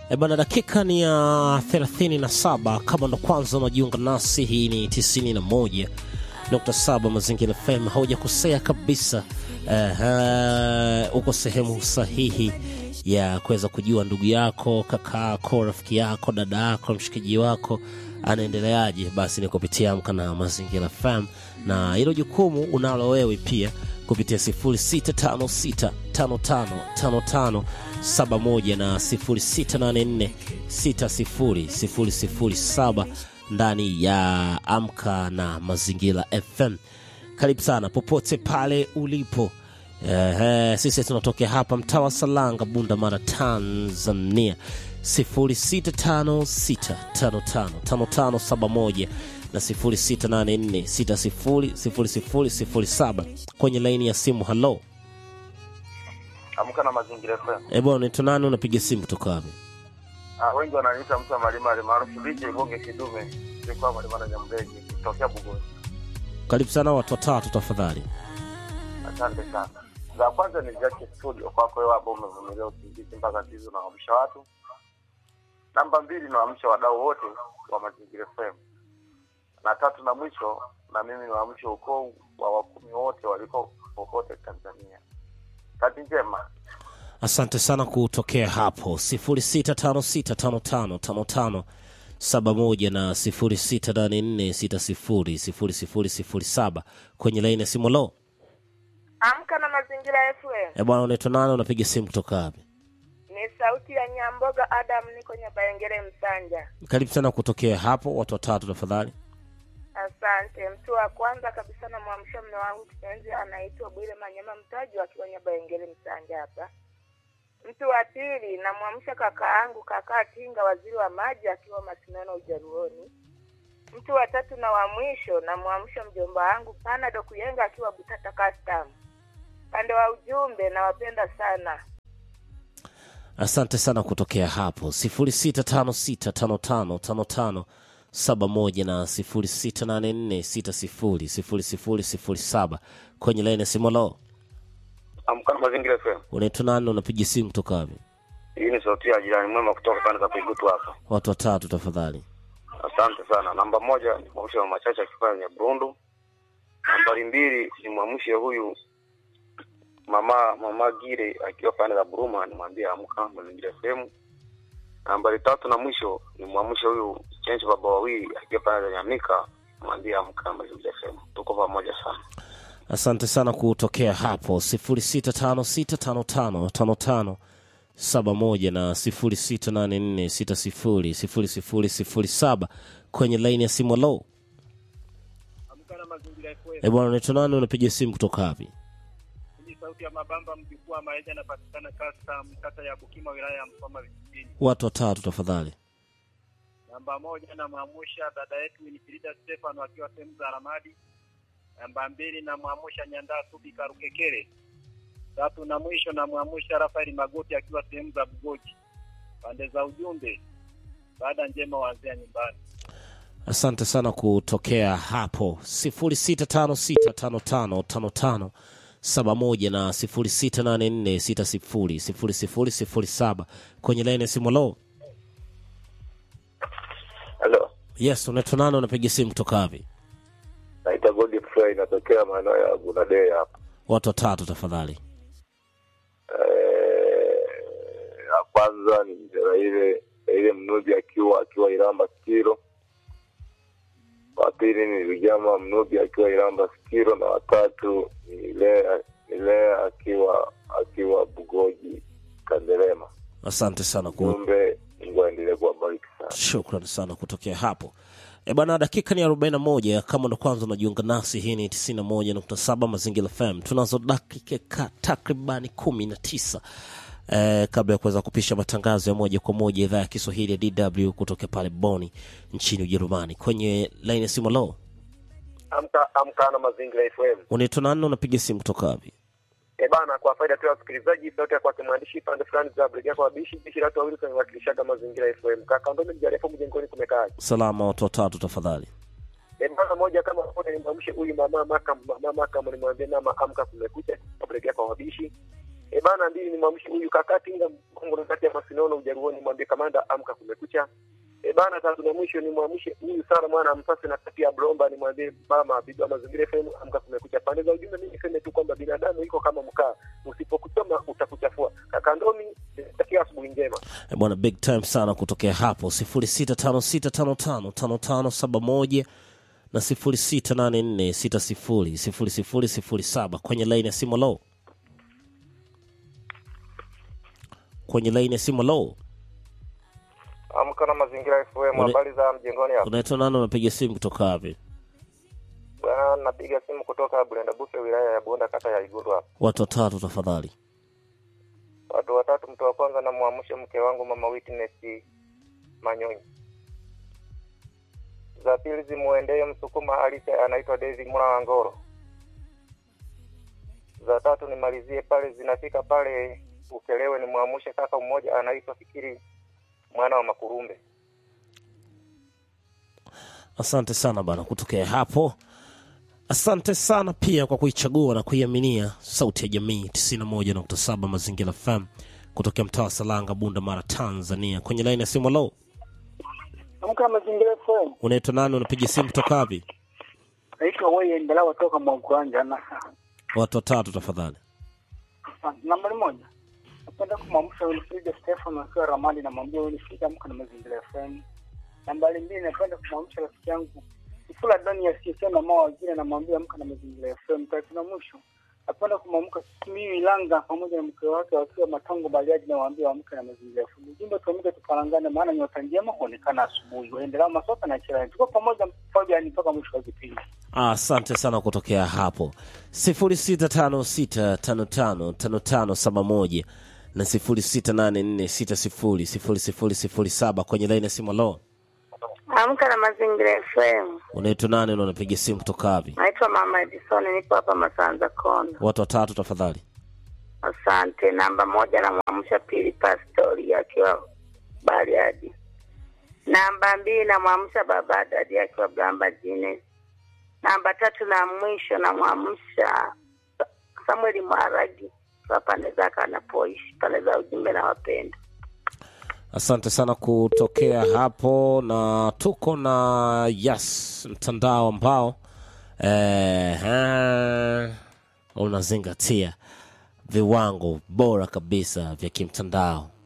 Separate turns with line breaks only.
E bana, dakika ni ya 37. Kama ndo kwanza unajiunga nasi, hii ni 91.7 Mazingira FM. Haujakosea kabisa. Uh, uko sehemu sahihi ya kuweza kujua ndugu yako, kaka yako, rafiki yako, dada yako, mshikaji wako anaendeleaje. Basi ni kupitia Amka na Mazingira FM, na hilo jukumu unalo wewe pia kupitia 0656555571 na 0684600007 ndani ya Amka na Mazingira FM. Karibu sana popote pale ulipo. Ehe, sisi tunatokea hapa mtaa wa Salanga, Bunda Mara, Tanzania. 0656555571 na 0684600007 kwenye laini ya simu. Halo,
Amka na Mazingira FM.
eh bwana, unaitwa nani? Unapiga simu kutoka wapi?
Ah, wengi wananiita mtu wa Malima maarufu DJ Bonge Kidume. Nilikuwa Malima na Nyamregi kutokea Bugoni.
Karibu sana watu watatu tafadhali.
Asante sana. Za kwanza ni Jackie Studio kwako wewe ambao umevumilia usingizi mpaka hizo na kuamsha watu. Namba mbili naamsha wadau wote wa Mazingira FM. Na tatu na mwisho na mimi niwaamshe ukoo wa wakumi wote waliko popote Tanzania. Kati njema.
Asante sana kutokea hapo 0656555571 na 0684600007 kwenye laini ya simu. Lo,
Amka na Mazingira FM.
eh bwana, unaitwa nani? Unapiga simu kutoka wapi?
Ni sauti ya Nyamboga Adam, niko Nyabayengere Msanja.
Karibu sana kutokea hapo, watu watatu tafadhali.
Asante. Mtu wa kwanza kabisa namwamsha mme wangu kipenzi anaitwa Bwile Manyama Mtaji akiwa Nyabayengere Msanja hapa. Mtu wa pili namwamsha kaka yangu kaka Tinga waziri wa maji akiwa Masinono Ujaruoni. Mtu wa tatu na wa mwisho namwamsha mjomba wangu Panado Kuyenga akiwa Butata Custom. Pande wa ujumbe nawapenda sana.
Asante sana kutokea hapo 0656555571 na 0684600007 kwenye laini ya simu. Lo,
Amka na Mazingira FM.
unaitwa nani? Unapiga simu kutoka wapi?
Hii ni sauti ya jirani mwema kutoka pande za Kuigutu hapa.
Watu watatu tafadhali.
Asante sana. Namba moja ni mwamshe mama Chacha akifanya Nyabrundu. Nambari mbili ni mwamshe huyu mama mama Gire akiwa pande za Buruma, nimwambie amka Mazingira FM. Nambari tatu na mwisho ni mwamshe huyu Chenchi baba wawili akiwa pande za Nyamika, nimwambie amka Mazingira FM. Tuko pamoja sana.
Asante sana kutokea hapo 0656555571 na 0684600007 kwenye laini ya simu. Lo,
Amka na Mazingira FM.
e bwana, unaitwa nani? Unapiga simu kutoka wapi?
Hii sauti ya Mabamba mjukuu wa Maisha anapatikana custom kata ya Bukima wilaya ya Msoma vijijini.
Watu watatu tafadhali.
Namba moja namwamusha dada yetu Winifrida Stefano akiwa sehemu za Ramadi. Namba mbili namwamusha Nyandaa Subi Karukekere. Tatu na mwisho namwamusha Rafaeli Magoti akiwa sehemu za Bugoji. Pande za ujumbe, baada njema wazea nyumbani.
Asante sana kutokea hapo 0656555571 na 0684600007 kwenye laini ya simu. Lo,
Hello.
yes, unaitwa nani? Unapiga simu kutoka wapi?
Naitwa Godfrey natokea maeneo ya Bunadei hapa.
Watu watatu tafadhali.
Eh, ya kwanza ni mzee ile ile mnubi akiwa akiwa Iramba Skiro. Wa pili ni Vijama mnubi akiwa Iramba Skiro, na watatu ni Lea ni Lea akiwa akiwa Bugoji Kanderema.
Asante sana ku
Jumbe, Mungu aendelee kuwabariki sana.
Shukran sana kutokea hapo. E bana, dakika ni 41. Kama ndo kwanza unajiunga nasi, hii ni 91.7 Mazingira FM. Tunazo dakika takribani 19 eh, kabla ya kuweza kupisha matangazo ya moja kwa moja idhaa ya Kiswahili ya DW kutoka pale Boni nchini Ujerumani. Kwenye laini ya simu, lo,
Amka amka na Mazingira FM.
unaitwa nani? Unapiga simu kutoka wapi?
E bana, kwa faida tu ya wasikilizaji, sauti ya kwake mwandishi pande fulani za Brigade kwa bishi bishi watu wawili tunawakilishaga Mazingira FM. Kaka ndo mjarifu mjengoni kumekaa.
Salama, watu watatu tafadhali.
E bana, moja kama moja nimwamshe huyu mama maka mama maka nimwambie mama amka kumekucha, Brigade kwa wabishi. E bana, mbili nimwamshe huyu kakati ila Mungu kati ya masinono Jaruoni, mwambie kamanda amka, kumekucha. E bana, tatu na mwisho ni mwamshe huyu sana mwana msasi na kati ya Blomba, nimwambie mama bibi wa mazingira FM amka, kumekucha. Pande za ujumbe, mimi niseme tu kwamba binadamu iko kama mkaa, usipokuchoma utakuchafua. Kaka Ndomi, takia asubuhi njema.
Eh, bwana big time sana kutokea hapo 0656555571 na 0684600007 kwenye laini ya simu low kwenye laini ya simu low
Amka na mazingira FM,
Ule-
habari za mjengoni hapo.
unaitwa nani unapiga simu kutoka wapi
Bwana, napiga simu kutoka Bulenda Bufe, wilaya ya Bonda, kata ya Igundu hapa.
watu watatu tafadhali
Watu watatu, mtu wa kwanza namwamsha mke wangu mama Witness Manyonyi. Za pili zimuendee Msukuma halisi anaitwa David Mula Wangoro. Za tatu nimalizie pale, zinafika pale Ukelewe, nimwamshe kaka mmoja anaitwa Fikiri mwana wa Makurumbe.
asante sana bana kutokea hapo asante sana pia kwa kuichagua na kuiaminia sauti ya jamii 91.7 mazingira fm kutokea mtaa wa salanga bunda mara tanzania kwenye laini ya simu low
Amka mazingira FM.
unaitwa nani unapiga simu kutoka wapi
Naitwa wewe endelea toka Mwaguranja na
watu watatu tafadhali
nambari moja. Napenda kumwamsha Wilfrida Stefan akiwa Ramadi na mwambia Wilfrida amka na mazingira FM. Nambari mbili napenda kumwamsha rafiki yangu Ifula Doni ya CSM na mama wengine na mwambia amka na mazingira FM. Tatu na mwisho. Napenda kumwamka mimi Langa pamoja na mke wake wakiwa Matango Bariadi na waambia amka na mazingira FM. Ujumbe tuamke tuparangane maana nyota njema huonekana asubuhi. Waendelea masoka na chira. Tuko pamoja Fabian mpaka mwisho wa kipindi.
Ah, asante sana kutokea hapo 0656555571 na 0684600007 kwenye laini ya simu lo
Amka na Mazingira FM.
unaitwa nani na unapiga simu kutoka wapi
Naitwa Mama Edison, nipo hapa Masanza Kona.
watu watatu tafadhali
Asante. Namba moja namwamsha Pili Pastori akiwa Bariadi. Namba mbili namwamsha Baba Dadi akiwa Blamba Jine. Namba tatu na mwisho namwamsha Samueli Mwaragi kwa pande zake anapoishi pande za ujumbe na wapenda.
asante sana kutokea hapo na tuko na yes mtandao ambao eh, eh, unazingatia viwango bora kabisa vya kimtandao